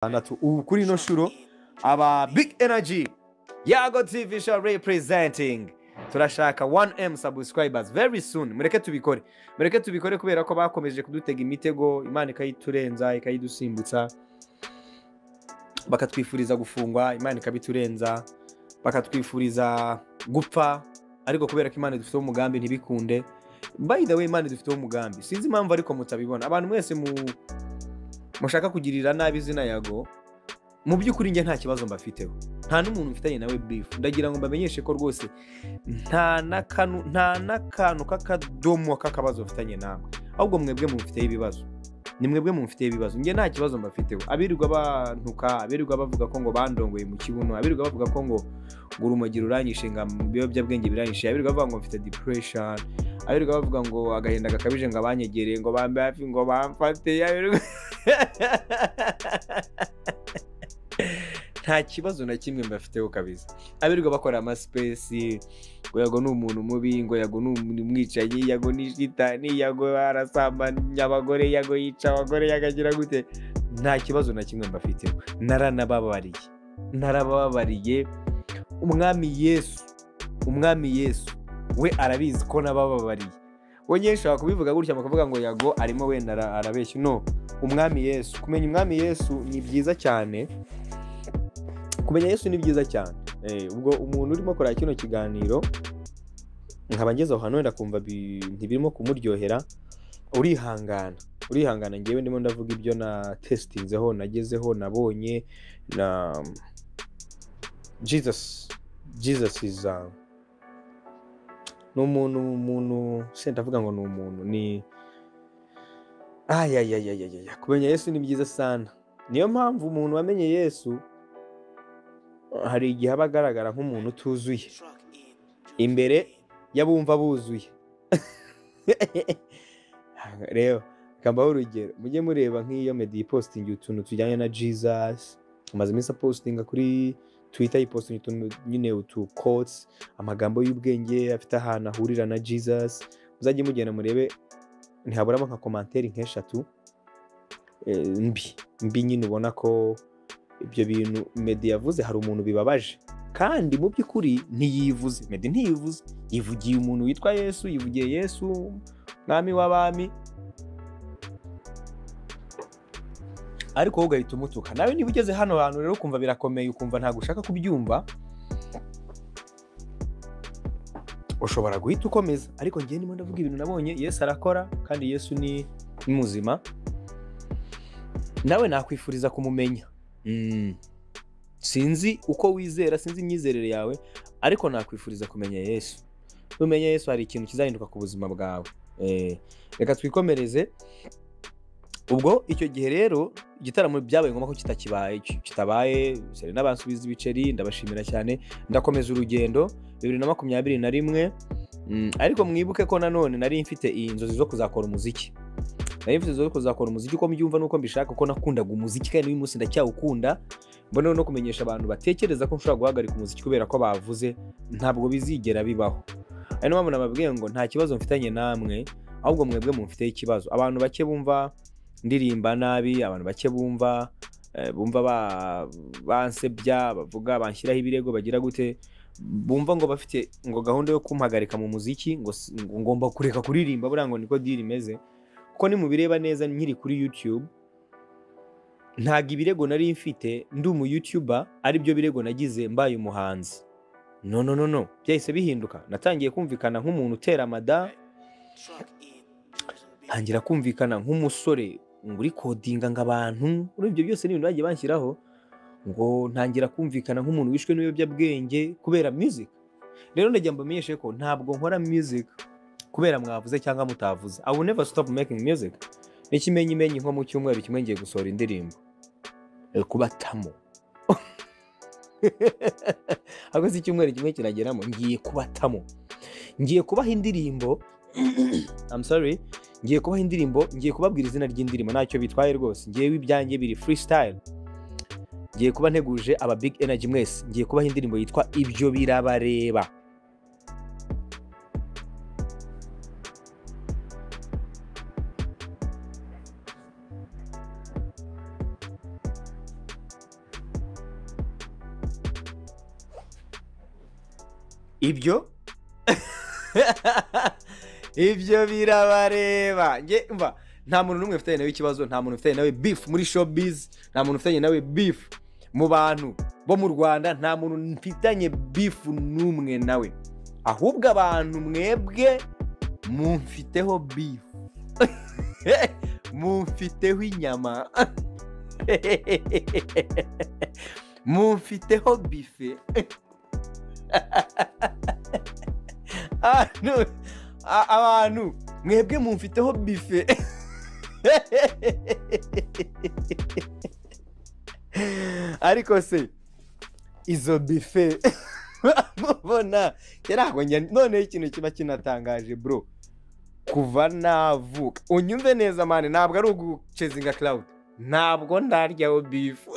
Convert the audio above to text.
atandatu ubu kuri ino shuro aba big energy yago tv sha representing turashaka 1m subscribers very soon mureke tubikore mureke tubikore kubera ko bakomeje kudutega imitego imana ikayiturenza ikayidusimbutsa bakatwifuriza gufungwa imana ikabiturenza bakatwifuriza gupfa ariko kubera ko imana dufiteho umugambi ntibikunde by the way imana dufiteho umugambi sinzi impamvu ariko mutabibona abantu mwese mu mushaka kugirira nabi izina yago mu by'ukuri njye nta kibazo mbafiteho nta n'umuntu mfitanye nawe birifu ndagira ngo mbamenyeshe ko rwose nta n'akantu nta n'akantu k'akadomo k'akabazo mfitanye namwe ahubwo mwebwe mumufiteho ibibazo ni mwebwe mumufiteho ibibazo njye nta kibazo mbafiteho abirirwa bantuka abirirwa bavuga ko ngo bandongoye mu kibuno abirirwa bavuga ko ngo ngo urumogi ruranyishe ngo ibiyobyabwenge biranyishe abirirwa bavuga ngo mfite depression abirirwa bavuga ngo agahinda gakabije ngo abanyegereye ngo bambe hafi ngo bamfate abirirwa nta kibazo na kimwe mbafiteho kabisa abirirwa bakora amasipesi ngo yago ni umuntu mubi ngo yago ni umuntu umwicanyi yago ni shitani yago arasambanya abagore yago yica abagore yagagira gute nta kibazo na kimwe mbafiteho naranababariye narababariye umwami yesu umwami yesu we arabizi ko nabababariye we nyine ushobora kubivuga gutya bakavuga ngo yago arimo wenda ara- arabeshya no umwami yesu kumenya umwami yesu ni byiza cyane kumenya yesu ni byiza cyane Eh, ubwo umuntu urimo kureba kino kiganiro nkaba ngeze aho hantu wenda kumva bi- ntibirimo kumuryohera urihangana urihangana ngewe ndimo ndavuga ibyo na tesitinzeho nagezeho nabonye na jesus jesus is a ni umuntu umuntu se ndavuga ngo ni umuntu ni ayayayayaya kumenya yesu ni byiza sana niyo mpamvu umuntu wamenye yesu hari igihe aba agaragara nk'umuntu utuzuye imbere y'abumva buzuye rero kambaho urugero mujye mureba nk'iyo medi yipositingi utuntu tujyanye na jesus amaze iminsi apositinga kuri twitter yipositinga utuntu nyine utu kotsi amagambo y'ubwenge afite ahantu ahurira na jesus muzajye mugenda murebe ntihaburamo nka komantere nk'eshatu eh, mbi mbi nyine ubona ko ibyo bintu medi yavuze hari umuntu bibabaje kandi mu by'ukuri ntiyivuze medi ntiyivuze yivugiye umuntu witwa yesu yivugiye yesu mwami w'abami ariko wowe ugahita umutuka nawe niba ugeze hano hantu rero ukumva birakomeye ukumva ntabwo ushaka kubyumva ushobora guhita ukomeza ariko ngewe ndimo ndavuga ibintu nabonye yesu arakora kandi yesu ni ni muzima nawe nakwifuriza kumumenya Mm. sinzi uko wizera sinzi imyizerere yawe ariko nakwifuriza kumenya yesu numenya yesu hari ikintu kizahinduka ku buzima bwawe Eh, reka twikomereze ubwo icyo gihe rero igitaramo byabaye ngombwa ko kitakibaye ki- kitabaye serena bansubiza ibiceri ndabashimira cyane ndakomeza urugendo bibiri na makumyabiri na rimwe Mm, ariko mwibuke ko nanone nari mfite iyi nzozi zo kuzakora umuziki nari mfite inzozi zo kuzakora umuziki uko mbyumva n'uko mbishaka ko nakundaga umuziki kandi n'uyu munsi ndacyawukunda mboneho no kumenyesha abantu batekereza ko nshobora guhagarika umuziki kubera ko bavuze ntabwo bizigera bibaho ari niyo mpamvu nababwiye ngo nta kibazo mfitanye namwe ahubwo mwebwe mumfiteho ikibazo abantu bake bumva ndirimba nabi abantu bake bumva eh, bumva ba- bansebya bavuga banshyiraho ibirego bagira gute bumva ngo bafite ngo gahunda yo kumpagarika mu muziki ngo si- ngo ngomba kureka kuririmba buriya ngo niko diri imeze kuko nimubireba neza nkiri kuri youtube ntabwo ibirego nari mfite ndi umu youtuber aribyo birego nagize mbaye umuhanzi no no no no byahise bihinduka natangiye kumvikana nk'umuntu utera amada ntangira kumvikana nk'umusore ngo uri kodinga ngo abantu urumva ibyo byose ni ibintu bagiye banshyiraho ngo ntangira kumvikana nk'umuntu wishwe n'ibiyobyabwenge kubera music rero ndagira mbamenyeshe ko ntabwo nkora music kubera mwavuze cyangwa mutavuze I will never stop making music n'ikimenyimenyi nko mu cyumweru kimwe ngiye gusohora indirimbo Eh, kubatamo ahubwo si icyumweru kimwe kirageramo ngiye kubatamo ngiye kubaha indirimbo I'm sorry ngiye kubaha indirimbo ngiye kubabwira izina ry'indirimbo ntacyo bitwaye rwose ngewe ibyanjye biri freestyle ngiye kuba nteguje aba big energy mwese ngiye kubaha indirimbo yitwa ibyo birabareba ibyo ibyo birabareba nge mva nta muntu n'umwe ufitanye nawe ikibazo nta muntu ufitanye nawe bifu muri showbiz nta muntu ufitanye nawe bifu mu bantu bo mu rwanda nta muntu mfitanye bifu n'umwe nawe ahubwo abantu mwebwe mumfiteho bifu mumfiteho inyama mumfiteho bife Anu- a- abantu mwebwe mumfiteho bife ariko se izo bife mubona yarahonye noneho ikintu kiba kinatangaje bro kuva navuka unyumve neza mani ntabwo ari ugucezinga cloud ntabwo ndaryaho bifu